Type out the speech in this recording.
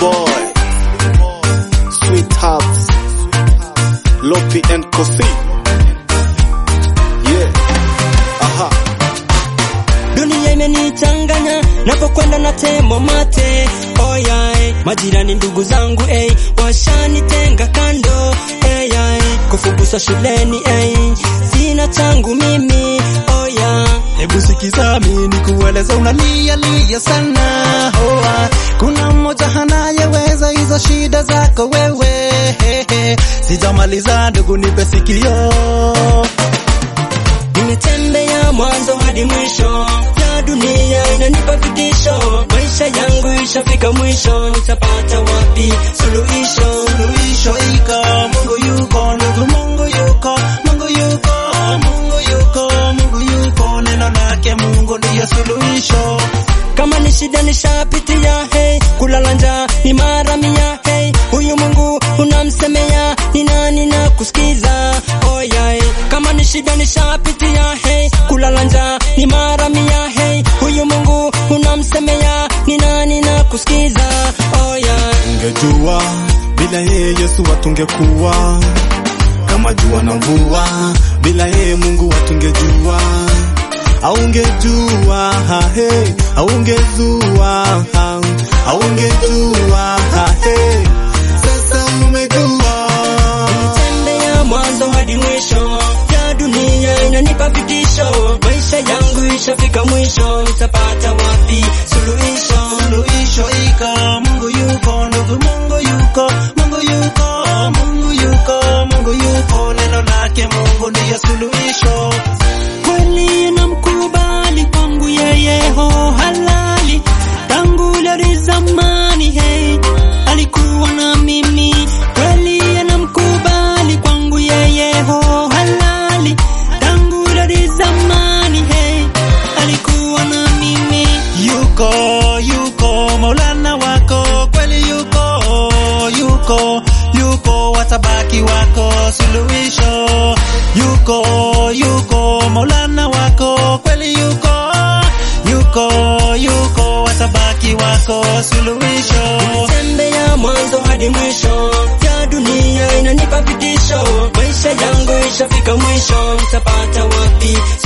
boy Sweethearts Lopi and Kosi Yeah Aha dunia imenichanganya napokwenda na temwa mate oyai majirani ndugu zangu ey washanitenga kando eyai kufuguswa shuleni ey sina changu mimi oya Hebu sikiza mimi nikueleza, unalia lia sana hoa. Kuna mmoja anayeweza hizo shida zako wewe. Sijamaliza ndugu, nipe sikio. nimetembea mwanzo hadi mwisho ya dunia inanipa vitisho maisha yangu ishafika mwisho nitapata wapi suluhisho Suluhisho iko, Mungu yuko, ndugu, Mungu yuko, Mungu yuko, Mungu yuko, Mungu yuko. Neno lake Mungu ndiyo suluhisho. kama ni shida nishapitia hey kulala njaa ni mara mia hey huyu mungu unamsemea ni nani na kusikiza oh yeah. kama ni shida nishapitia hey kulala njaa ni mara mia hey huyu mungu unamsemea ni nani na kusikiza oh yeah. Ungejua bila yeye Yesu watungekuwa kama jua na mvua, bila yeye Mungu watungejua aungejua he aungezua aungejua he sasa umejua tembea mwanzo hadi mwisho ya dunia inanipa vitisho maisha yangu ishafika mwisho nitapata wapi suluhisho Suluhisho iko, Mungu yuko, ndugu, Mungu yuko, Mungu yuko, Mungu yuko, Mungu yuko. Neno lake Mungu ndiyo suluhisho. kweli namkubali kwangu yeye ho halali tangu lari zamani hey alikuwa na mimi kweli anamkubali kwangu yeye ho halali tangu lari zamani hey alikuwa na mimi Yuko, yuko, Maulana wako, kweli yuko, yuko, yuko, watabaki wako, suluhisho. Yuko, yuko, Maulana wako, kweli yuko, yuko, yuko, watabaki wako, suluhisho. tembea mwanzo hadi mwisho ya dunia inanipa vitisho maisha yangu ishafika mwisho nitapata wapi